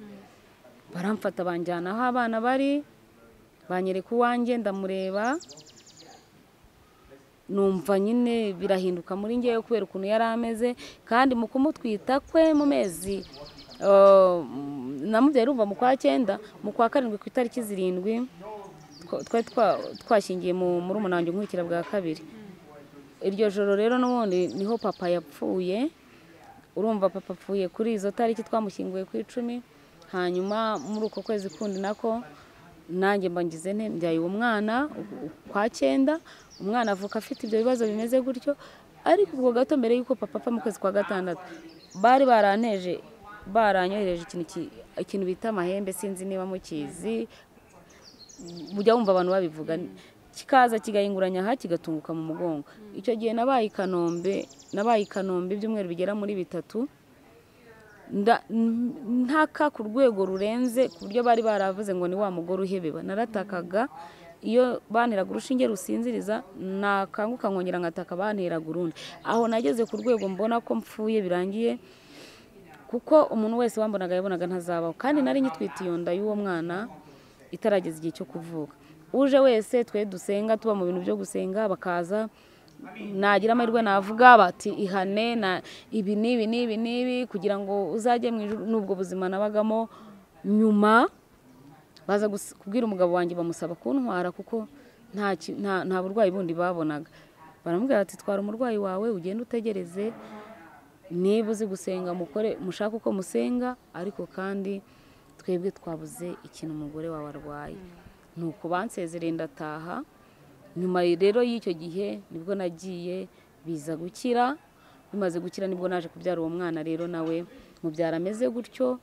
baramfata banjyana aho abana bari banyereka uwanjye ndamureba numva nyine birahinduka muri ngewe kubera ukuntu yari ameze kandi mu kumutwita kwe mu mezi eh, namubyaye urumva mu kwa cyenda mu kwa karindwi ku itariki zirindwi twa- twari twa- twashyingiye mu muri umunange nkurikira bwa kabiri iryo joro rero n'ubundi niho papa yapfuye urumva papa apfuye kuri izo tariki twamushyinguye ku icumi hanyuma muri uko kwezi kundi nako nanjye mba ngize nte mbyaye uwo mwana u- u- kwa cyenda umwana avuka afite ibyo bibazo bimeze gutyo ariko ubwo gato mbere y'uko papa apfa mu kwezi kwa gatandatu bari baranteje baranyohereje ikintu ki- ikintu bita amahembe sinzi niba mukizi mujya wumva abantu babivuga kikaza kigahinguranya aha kigatunguka mu mugongo icyo gihe nabaye i kanombe nabaye i kanombe ibyumweru bigera muri bitatu nda- n- ntaka ku rwego rurenze ku buryo bari baravuze ngo ni wa mugore uhebeba naratakaga iyo banteraga urushinge rusinziriza nakanguka nkongera ngataka banteraga urundi aho nageze ku rwego mbona ko mpfuye birangiye kuko umuntu wese wambonaga yabonaga ntazabaho kandi nari nyitwite iyo nda y'uwo mwana itarageza igihe cyo kuvuka uje wese twe dusenga tuba mu bintu byo gusenga bakaza nagira amahirwe navuga bati ihane na ibi n'ibi n'ibi n'ibi kugira ngo uzajye mu ijuru n'ubwo buzima nabagamo nyuma baza gus- kubwira umugabo wanjye bamusaba kuntwara kuko nta ki- nta- nta burwayi bundi babonaga baramubwira bati twara umurwayi wawe ugende utegereze niba uzi gusenga mukore mushake uko musenga ariko kandi twebwe twabuze ikintu umugore wawe arwaye ni uko bansezereye ndataha nyuma rero y'icyo gihe nibwo nagiye biza gukira bimaze gukira nibwo naje kubyara uwo mwana rero nawe mubyara ameze gutyo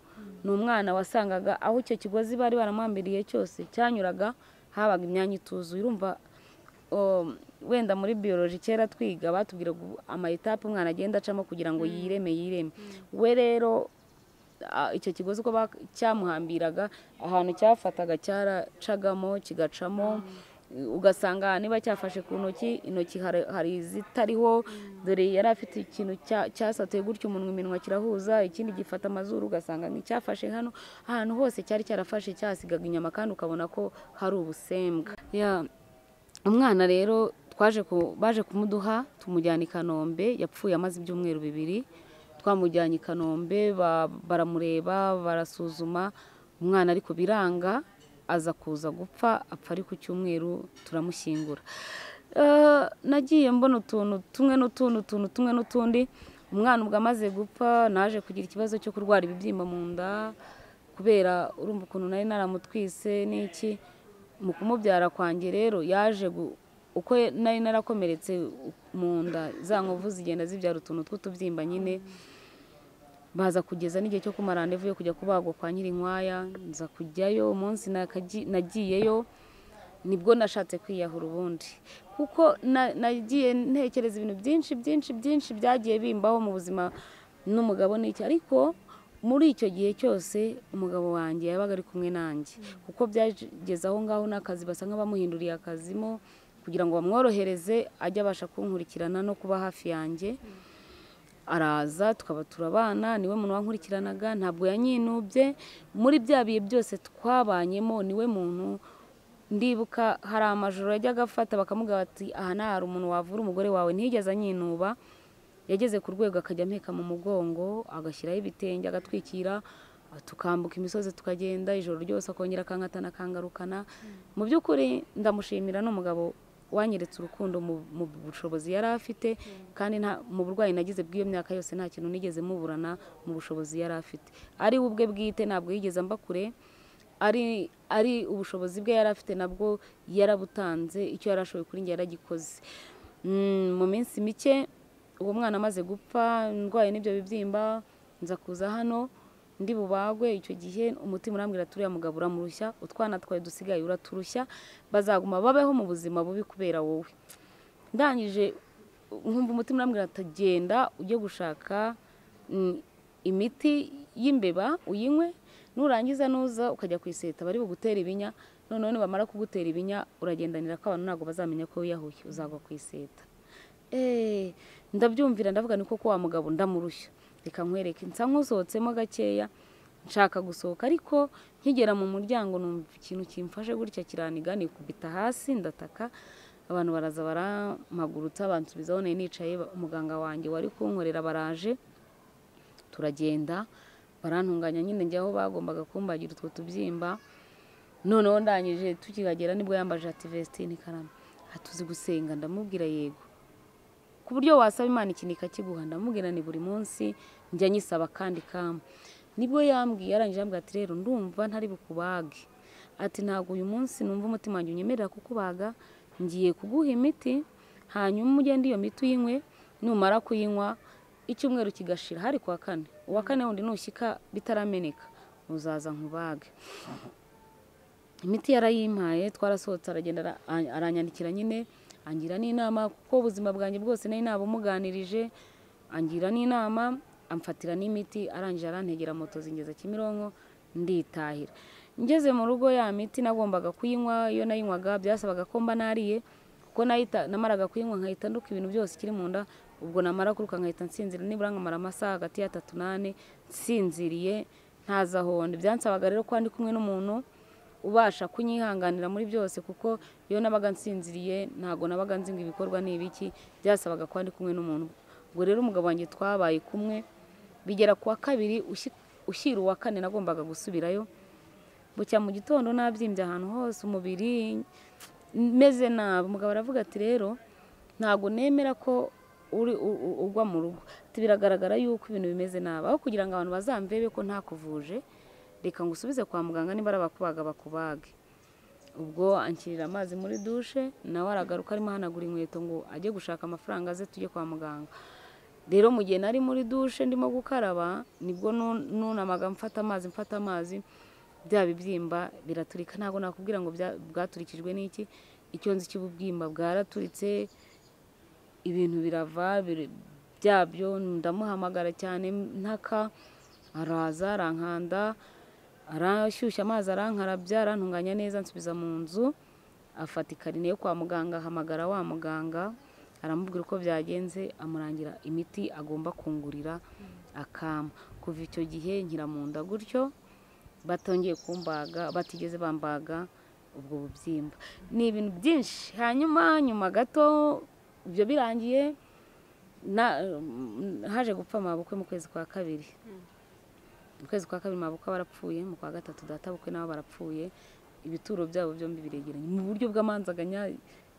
ni umwana wasangaga aho icyo kigozi bari baramwambiriye cyose cyanyuraga habaga imyanya ituzuye urumva um, wenda muri biyoloji kera twiga batubwiraga ubu- amayetape umwana agenda acamo kugira ngo yireme yireme we rero a- icyo kigozi uko ba- cyamuhambiraga ahantu cyafataga cyaracagamo kigacamo ugasanga niba cyafashe ku ntoki intoki hari- hari izitariho dore yari afite ikintu cya- cyasatuye gutyo umunwa iminwa kirahuza ikindi gifata amazuru ugasanga nticyafashe hano ahantu hose cyari cyarafashe cyasigaga inyama kandi ukabona ko hari ubusembwa Ya, umwana rero twaje ku- baje kumuduha tumujyana i kanombe yapfuye amaze ibyumweru bibiri twamujyanye i kanombe ba- baramureba barasuzuma umwana ariko biranga aza kuza gupfa apfa ari ku cyumweru turamushyingura Eh, nagiye mbona utuntu tumwe n'utundi utuntu tumwe n'utundi umwana ubwo amaze gupfa naje kugira ikibazo cyo kurwara ibibyimba mu nda kubera urumva ukuntu nari naramutwise n'iki mu kumubyara kwanjye rero yaje gu- uko nari narakomeretse mu nda za nkovu zigenda zibyara utuntu tw'utubyimba nyine baza kugeza n'igihe cyo kumara randevu yo kujya kubagwa kwa nyirinkwaya nza kujyayo umunsi nakaji- nagiyeyo nibwo nashatse kwiyahura ubundi kuko na- nagiye ntekereza ibintu byinshi byinshi byinshi byagiye bimbaho mu buzima n'umugabo n'iki ariko muri icyo gihe cyose umugabo wanjye yabaga ari kumwe nanjye kuko byageze aho ngaho n'akazi basa nk'abamuhinduriye akazimo kugira ngo bamworohereze ajye abasha kunkurikirana no kuba hafi yanjye araza tukaba turabana niwe muntu wankurikiranaga ntabwo yanyinubye muri bya bihe byose twabanyemo niwe muntu ndibuka hari amajoro yajyaga afata bakamugaha bati aha nta hari umuntu wavura umugore wawe ntiyigeze anyinuba yageze ku rwego akajya ampeka mu mugongo agashyiraho ibitenge agatwikira tukambuka imisozi tukagenda ijoro ryose akongera akankatana akangarukana mu by'ukuri ndamushimira ni umugabo wanyeretse urukundo mu mu bushobozi yari afite kandi nta mu burwayi nagize bw'iyo myaka yose nta kintu nigeze muburana mu bushobozi yari afite ari we ubwe bwite ntabwo yigeze amba kure ari ari ubushobozi bwe yari afite nabwo yarabutanze icyo yari ashoboye kuri njye yaragikoze Mm, mu minsi mike uwo mwana amaze gupfa ndwaye n'ibyo bibyimba nza kuza hano ndi bubagwe icyo gihe umutima urambwira turiya mugabo uramurushya utwana twawe dusigaye uraturushya bazaguma babeho mu buzima bubi kubera wowe ndangije nkumva umutima urambwira ati genda ujye gushaka mm, imiti y'imbeba uyinywe nurangiza nuza ukajya ku iseta bari bugutera ibinya noneho nibamara kugutera ibinya uragendanira ko abantu ntabwo bazamenya ko wiyahuye uzagwa ku iseta Eh, ndabyumvira ndavuga ni koko wa mugabo ndamurushya reka nkwereke nsa nk'usohotsemo gakeya nshaka gusohoka ariko nkigera mu muryango numva ikintu kimfashe gutya kiraniga nikubita hasi ndataka abantu baraza baramaguruta bansubizaho nari nicaye ba- umuganga wanjye wari kunkorera baraje turagenda barantunganya nyine njya aho bagombaga kumbagira utwo tubyimba noneho ndangije tukihagera nibwo yambaje ati vestine karame hatuzi gusenga ndamubwira yego ku buryo wasaba imana ikintu ikakiguha ndamubwira ni buri munsi njya nyisaba kandi kama nibwo yambwiye arangije yambwira ati rero ndumva ntari bukubage ati ntabwo uyu munsi numva umutima wanjye unyemerera kukubaga ngiye kuguha imiti hanyuma ugende iyo miti uyinywe numara kuyinywa icyumweru kigashira hari kuwa kane uwa kane wundi nushyika bitarameneka uzaza nkubage imiti yarayimpaye twarasohotse aragenda ara- a- aranyandikira nyine angira n'inama kuko ubuzima bwanjye bwose nari nabumuganirije angira n'inama amfatira n'imiti arangije arantegera moto zingeza kimironko nditahira ngeze mu rugo ya miti nagombaga kuyinywa iyo nayinywaga byasabaga ko mba nariye kuko nahita- namaraga kuyinywa nkahita nduka ibintu byose ikiri mu nda ubwo namara kuruka nkahita nsinzira nibura nkamara amasaha hagati y'atatu n'ane nsinziriye ntaza honde byansabaga rero ko ndi kumwe n'umuntu ubasha kunyihanganira muri byose kuko iyo nabaga nsinziriye ntabwo nabaga nzi ngo ibikorwa ni ibiki byasabaga ko ndi kumwe n'umuntu ubwo rero umugabo wanjye twabaye kumwe bigera ku wa kabiri ushi- ushyira uwa kane nagombaga gusubirayo bucya mu gitondo nabyimbye ahantu hose umubiri meze nabi umugabo aravuga ati rero ntabwo nemera ko uri u- u- ugwa mu rugo Ati, biragaragara yuko ibintu bimeze nabi aho kugira ngo abantu bazamvebe ko ntakuvuje reka ngo usubize kwa muganga niba bakubaga bakubage ubwo anshyirira amazi muri dushe nawe aragaruka arimo ahanagura inkweto ngo ajye gushaka amafaranga aze tujye kwa muganga rero mu gihe nari muri dushe ndimo gukaraba nibwo nu- nunamaga mfata amazi mfata amazi bya bibyimba biraturika ntabwo nakubwira ngo bya- bwaturikijwe n'iki icyo nzi cy'ububyimba bwaraturitse ibintu birava biri- byabyo ndamuhamagara cyane ntaka araza arankanda arashyushya amazi arankarabya arantunganya neza nsubiza mu nzu afata ikarine yo kwa muganga ahamagara wa muganga aramubwira uko byagenze amurangira imiti agomba kungurira akama kuva icyo gihe nkira mu nda gutyo batongeye kumbaga batigeze bambaga ubwo bubyimba ni ibintu byinshi hanyuma nyuma gato ibyo birangiye na- haje gupfa amabukwe mu kwezi kwa kabiri mu kwezi kwa kabiri mabukwe barapfuye mu kwa gatatu databukwe nabo barapfuye ibituro byabo byombi biregeranye mu buryo bw'amanzaganya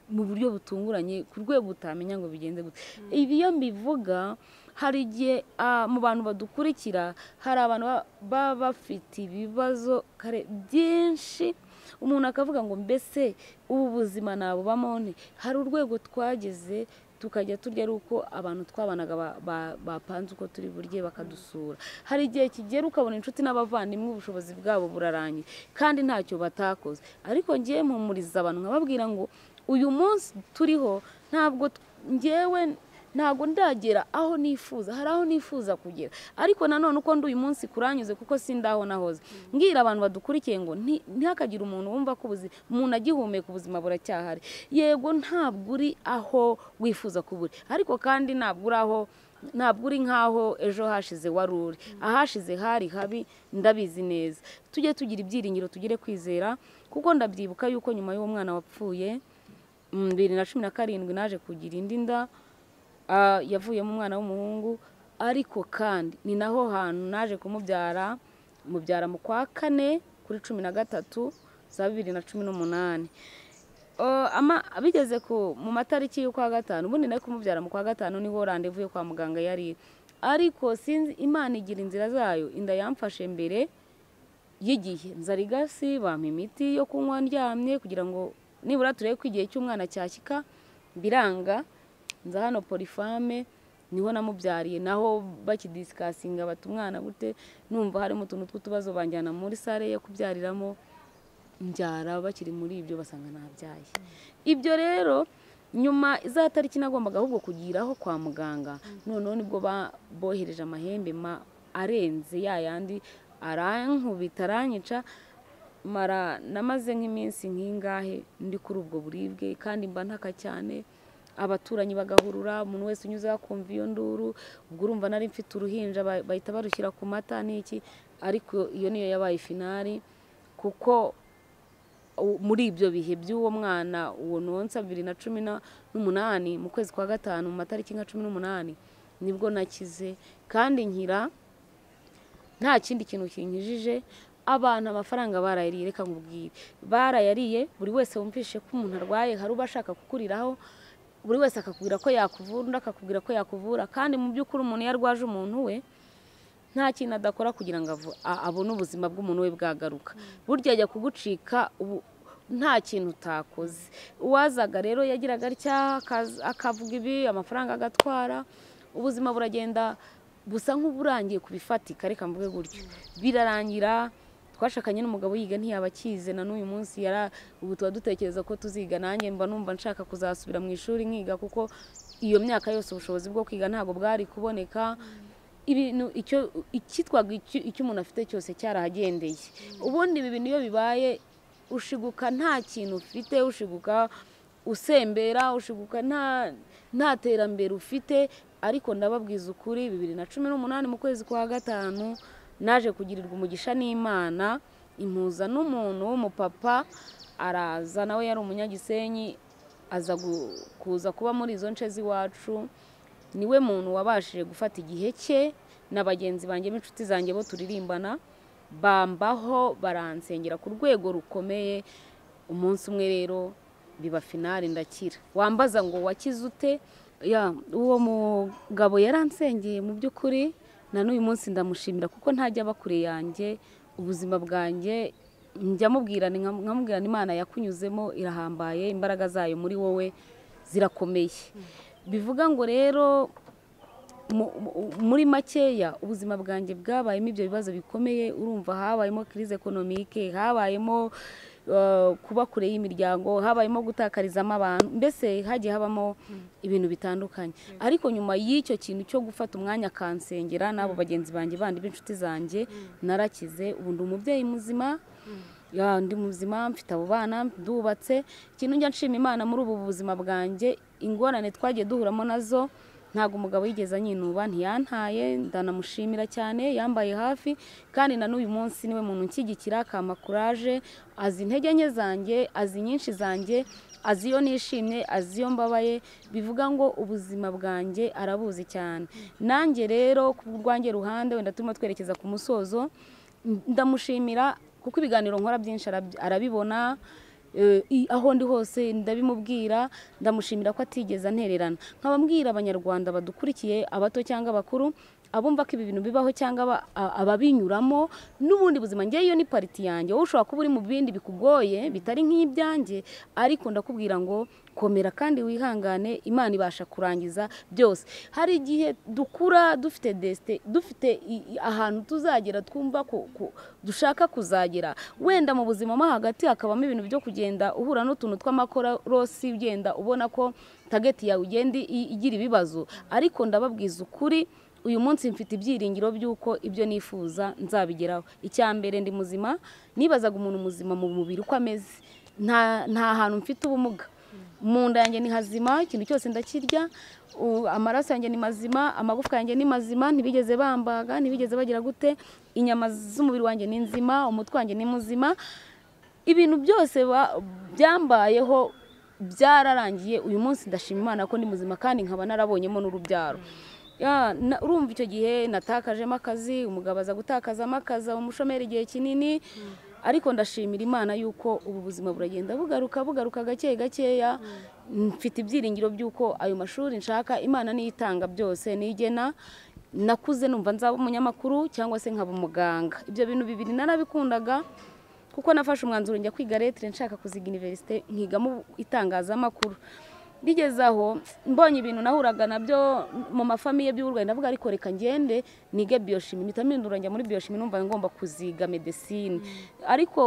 mu buryo butunguranye ku rwego utamenya ngo bigenze gute ibi iyo mbivuga hari igihe ah, mu bantu badukurikira hari abantu ba- baba bafite ibibazo kare byinshi umuntu akavuga ngo mbese ubu buzima nabubamo nte hari urwego twageze tukajya turya ari uko abantu twabanaga ba- ba- bapanze uko turi burye bakadusura hari igihe kigera ukabona inshuti n'abavandimwe ubushobozi bwabo burarangiye kandi ntacyo batakoze ariko ngewe mpumuriza abantu nkababwira ngo uyu munsi turiho ntabwo t- ngewe ntabwo ndagera aho nifuza hari aho nifuza kugera ariko nanone uko ndi uyu munsi kuranyuze kuko sindaho nahoze mbwira abantu badukurikiye ngo nti- ntihakagire umuntu wumva ko ubuzima umuntu agihumeka ubuzima buracyahari yego ntabwo uri aho wifuza kuba uri ariko kandi ntabwo uri aho ntabwo uri nk'aho ejo hashize wari uri ahashize hari habi ndabizi neza tujye tugira ibyiringiro tugire kwizera kuko ndabyibuka yuko nyuma y'uwo mwana wapfuye mu bibiri na cumi na karindwi naje kugira indi nda Ah, yavuyemo umwana w'umuhungu ariko kandi ni naho hantu naje kumubyara mubyara mu kwa kane kuri cumi na gatatu za bibiri na cumi n'umunani Oh, ama- bigeze ku mu matariki y'ukwa gatanu ubundi nari kumubyara mu kwa gatanu niho randevu yo kwa muganga yari iri. ariko sinzi imana igira inzira zayo inda yamfashe mbere y'igihe nzara igasi bampa imiti yo kunywa ndyamye kugira ngo nibura turebe ko igihe cy'umwana cyashyika biranga nza hano polifame niho namubyariye naho bakidisikasinga bata umwana gute numva harimo utuntu tw'utubazo banjyana muri sare yo kubyariramo mbyara bakiri muri ibyo basanga ntabyaye ibyo rero nyuma za tariki nagombaga ahubwo kugiraho kwa muganga noneho nibwo ba- bohereje amahembe ma- arenze ya yandi arankubita aranyica mara namaze nk'iminsi nk'ingahe ndi kuri ubwo buribwe kandi mba ntaka cyane abaturanyi bagahurura umuntu wese unyuze akumva iyo nduru ubwo urumva nari mfite uruhinja ba- bahita barushyira ku mata n'iki ariko iyo niyo yabaye finari kuko u- muri ibyo bihe by'uwo mwana uwo nonsa bibiri na cumi na- n'umunani mu kwezi kwa gatanu mu matariki nka cumi n'umunani nibwo nakize kandi nkira nta kindi kintu kinkijije abantu amafaranga barayariye reka nkubwire barayariye buri wese wumvise ko umuntu arwaye hari uba ashaka kukuriraho buri wese akakubwira ko yakuvura undi akakubwira ko yakuvura kandi mu by'ukuri umuntu iyo arwaje umuntu we nta kintu adakora kugira ngo avu- a- abone ubuzima bw'umuntu we bwagaruka burya ajya kugucika ubu nta kintu utakoze uwazaga rero yagiraga atya akaza- akavuga ibi amafaranga agatwara ubuzima buragenda busa nk'uburangiye ku bifatika reka mvuge gutyo birarangira twashakanye n'umugabo yiga ntiyaba akize na n'uyu munsi yara ubu tuba dutekereza ko tuziga nanjye mba numva nshaka kuzasubira mu ishuri nkiga kuko iyo myaka yose ubushobozi bwo kwiga ntabwo bwari kuboneka ibintu icyo icyitwaga icyo icyo umuntu afite cyose cyarahagendeye ubundi ibi bintu iyo bibaye ushiguka nta kintu ufite ushiguka usembera ushiguka nta nta terambere ufite ariko ndababwiza ukuri bibiri na cumi n'umunani mu kwezi kwa gatanu naje kugirirwa umugisha n'imana impuza n'umuntu w'umupapa araza nawe yari umunyagisenyi aza gu- kuza kuba muri izo nce z'iwacu niwe muntu wabashije gufata igihe cye na bagenzi banjye n'inshuti zanjye bo turirimbana bambaho baransengera ku rwego rukomeye umunsi umwe rero biba finale ndakira wambaza ngo wakize ute ya uwo mugabo yaransengeye mu by'ukuri na n'uyu munsi ndamushimira kuko ntajya aba kure yanjye ubuzima bwanjye njya mubwirana nka- nkamubwirana imana yakunyuzemo irahambaye imbaraga zayo muri wowe zirakomeye bivuga ngo rero mu- mu- muri makeya ubuzima bwanjye bwabayemo ibyo bibazo bikomeye urumva habayemo crise economique habayemo eh, kuba kure y'imiryango habayemo gutakarizamo abantu mbese hagiye habamo ibintu bitandukanye ariko nyuma y'icyo kintu cyo gufata umwanya akansengera n'abo bagenzi banjye bandi b'inshuti zanjye narakize ubu ndi umubyeyi muzima ya ndi muzima mfite abo bana ndubatse ikintu njya nshima imana muri ubu buzima bwanjye ingorane twagiye duhuramo nazo ntabwo umugabo yigeze anyinuba ntiyantaye ndanamushimira cyane yambaye hafi kandi na n'uyu munsi niwe muntu unshyigikira akampa kuraje azi intege nke zanjye azi nyinshi zanjye azi iyo nishimye azi iyo mbabaye bivuga ngo ubuzima bwanjye arabuzi cyane nanjye rero ku rwanjye ruhande wenda turimo twerekeza ku musozo ndamushimira kuko ibiganiro nkora byinshi arab- arabibona eh, i- aho ndi hose ndabimubwira ndamushimira ko atigeze antererana nkaba mbwira abanyarwanda badukurikiye abato cyangwa abakuru abumva ko ibi bintu bibaho cyangwa aba- a- ababinyuramo n'ubundi buzima ngewe iyo ni pariti yanjye wowe ushobora kuba uri mu bindi bikugoye bitari nk'ibyanjye ariko ndakubwira ngo komera kandi wihangane imana ibasha kurangiza byose hari igihe dukura dufite desite dufite i- i- ahantu tuzagera twumva ko ko dushaka kuzagera wenda mu buzima mo hagati hakabamo ibintu byo kugenda uhura n'utuntu tw'amakorosi ugenda ubona ko tageti yawe ugenda i- igira ibibazo ariko ndababwiza ukuri uyu munsi mfite ibyiringiro by'uko ibyo nifuza nzabigeraho icya mbere ndi muzima nibazaga umuntu muzima mu mubiri uko ameze nta nta hantu mfite ubumuga mu nda yanjye ni hazima ikintu cyose ndakirya u- amaraso yanjye ni mazima amagufwa yanjye ni mazima ntibigeze bambaga ntibigeze bagira gute inyama z'umubiri wanjye ni nzima umutwe wanjye ni muzima ibintu byose ba- byambayeho byararangiye uyu munsi ndashima imana ko ndi muzima kandi nkaba narabonyemo n'urubyaro Ya, na- urumva icyo gihe natakajemo akazi umugabo aza gutakazamo akazi aba umushomeri igihe kinini ariko ndashimira imana yuko ubu buzima buragenda bugaruka bugaruka gake gakeya mfite ibyiringiro by'uko ayo mashuri nshaka imana niyo itanga byose nigena nakuze numva nzaba umunyamakuru cyangwa se nkaba umuganga ibyo bintu bibiri narabikundaga kuko nafashe umwanzuro njya kwiga lettre nshaka kuziga universite nkigamo itangazamakuru bigeze aho mbonye ibintu nahuraga nabyo mu mafamiye by'uburwayi ndavuga ariko reka ngende nige biyoshimi mpita mpindura njya muri biyoshimi numva ngomba kuziga medesine ariko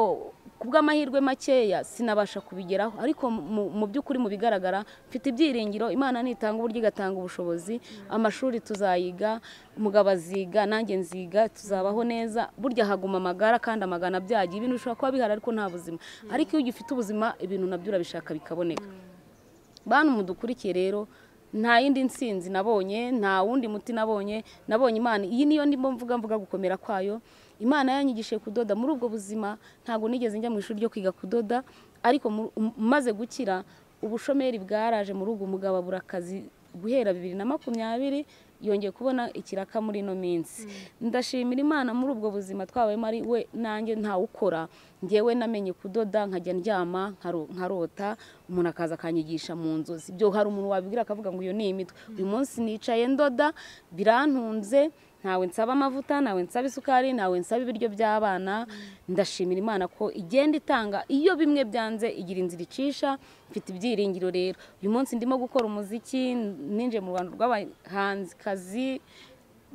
ku bw'amahirwe makeya sinabasha kubigeraho ariko mu- mu by'ukuri mu bigaragara mfite ibyiringiro imana nitanga uburyo igatanga ubushobozi amashuri tuzayiga umugabo aziga nanjye nziga tuzabaho neza burya haguma amagara kandi amagana abyagiye ibintu bishobora kuba bihari ariko nta buzima ariko iyo ugifite ubuzima ibintu nabyo urabishaka bikaboneka bantu mudukurikiye rero nta yindi nsinzi nabonye nta wundi muti nabonye nabonye imana iyi niyo ndimo mvuga mvuga gukomera kwayo imana yanyigishije kudoda muri ubwo buzima ntabwo nigeze njya mu ishuri ryo kwiga kudoda ariko mu- m- maze gukira ubushomeri bwaraje muri ubwo mugabo abura akazi guhera bibiri na makumyabiri yongeye kubona ikiraka muri ino minsi ndashimira imana muri ubwo buzima twabayemo ari we nanjye ntawukora ngewe namenye kudoda nkajya ndyama nkaro- nkarota umuntu akaza akanyigisha mu nzozi ibyo hari umuntu wabibwira akavuga ngo iyo ni imitwe uyu munsi nicaye ndoda birantunze ntawe nsaba amavuta ntawe nsaba isukari ntawe nsaba ibiryo by'abana ndashimira imana ko igenda itanga iyo bimwe byanze igira inzira icisha mfite ibyiringiro rero uyu munsi ndimo gukora umuziki ninjiye mu rwanda rw'abahanzikazi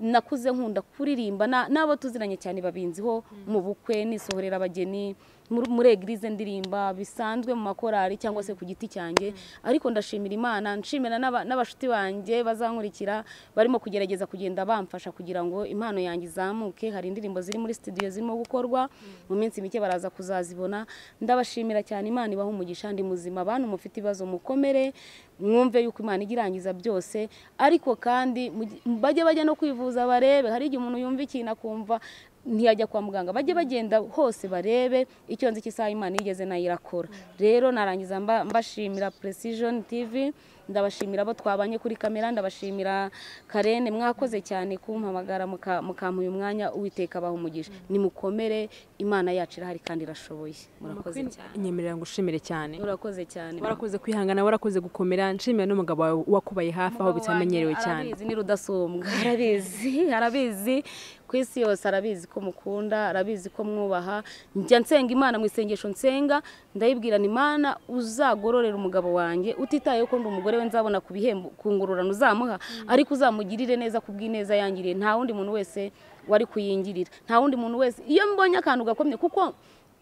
nakuze nkunda kuririmba na- n'abo tuziranye cyane babinziho mu bukwe nisohorera abageni muri- muri egirize ndirimba bisanzwe mu makorari cyangwa se ku giti cyanjye ariko ndashimira imana nshimira n'aba- n'abashuti banjye bazankurikira barimo kugerageza kugenda bamfasha kugira ngo impano yanjye izamuke hari indirimbo ziri muri studio zirimo gukorwa mu minsi mike baraza kuzazibona ndabashimira cyane imana ibaha umugisha ndi muzima bantu mufite ibibazo mukomere mwumve yuko imana ijya irangiza byose ariko kandi mugi- bajye bajya no kwivuza barebe hari igihe umuntu yumva ikintu akumva ntiyajya kwa muganga bajye bagenda hose barebe icyo nzi cy'isaha imana yigeze nayo irakora rero narangiza mba- mbashimira precision tv ndabashimira abo twabanye kuri kamera ndabashimira karene mwakoze cyane kumpamagara muka- mukampa uyu mwanya uwiteka abaha umugisha nimukomere imana yacu irahari kandi irashoboye murakoze cyane nyemerera ngo ushimire cyane murakoze cyane warakoze kwihangana warakoze gukomera nshimira n'umugabo wawe wakubaye hafi aho bitamenyerewe cyane arabizi ni rudasumbwa arabizi arabizi ku isi yose arabizi ko mukunda arabizi ko mwubaha njya nsenga imana mu isengesho nsenga ndayibwirana imana uzagororera umugabo wanjye utitayeho ko ndi umugore we nzabona ku bihembo ku ngororano uzamuha ariko uzamugirire neza ku bw'ineza yangiriye nta wundi muntu wese wari kuyingirira nta wundi muntu wese iyo mbonye akantu gakomye kuko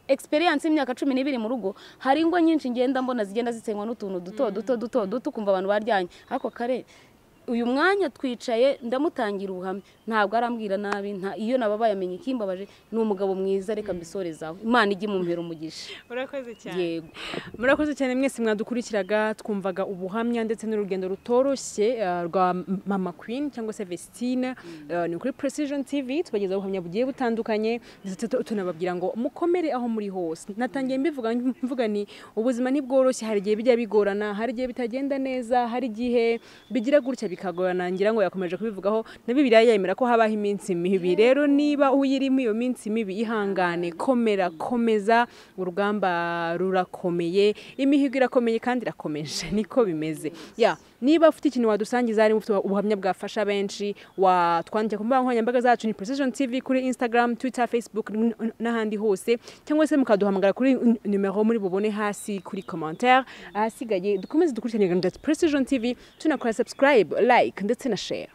experience y'imyaka cumi n'ibiri mu rugo hari ingo nyinshi ngenda mbona zigenda zisenywa n'utuntu duto duto duto duto ukumva abantu baryanye ariko kare uyu mwanya twicaye ndamutangira ubuhamya ntabwo arambwira nabi nta iyo nababaye amenya ikimbabaje ni umugabo mwiza reka mbisorezaho imana ijye mumpera umugisha urakoze yego murakoze cyane mwese mwadukurikiraga twumvaga ubuhamya ndetse n'urugendo rutoroshye eh, rwa mama queen cyangwa se vestine eh, ni kuri precision tv tubagezaho ubuhamya bugiye butandukanye ndetse tu- tunababwira ngo mukomere aho muri hose natangiye mbivuga mvuga ni ubuzima ntibworoshye hari igihe bijya bigorana hari igihe bitagenda neza hari igihe bigira gutya bikagorana ngira ngo yakomeje kubivugaho na bibiliya yemera ko habaho iminsi mibi rero niba uyirimo iyo minsi mibi ihangane komera komeza urugamba rurakomeye imihigo irakomeye kandi irakomeje niko bimeze ya niba ufite ikintu wadusangiza harimo ufite ubuhamya bwafasha benshi watwandikira ku mbuga nkoranyambaga zacu ni precision tv kuri instagram twitter facebook n- n- n'ahandi hose cyangwa se mukaduhamagara kuri n- numero muri bubone hasi kuri commentaire ahasigaye dukomeze dukurikirane gahunda ya precision tv tunakora subscribe like ndetse na share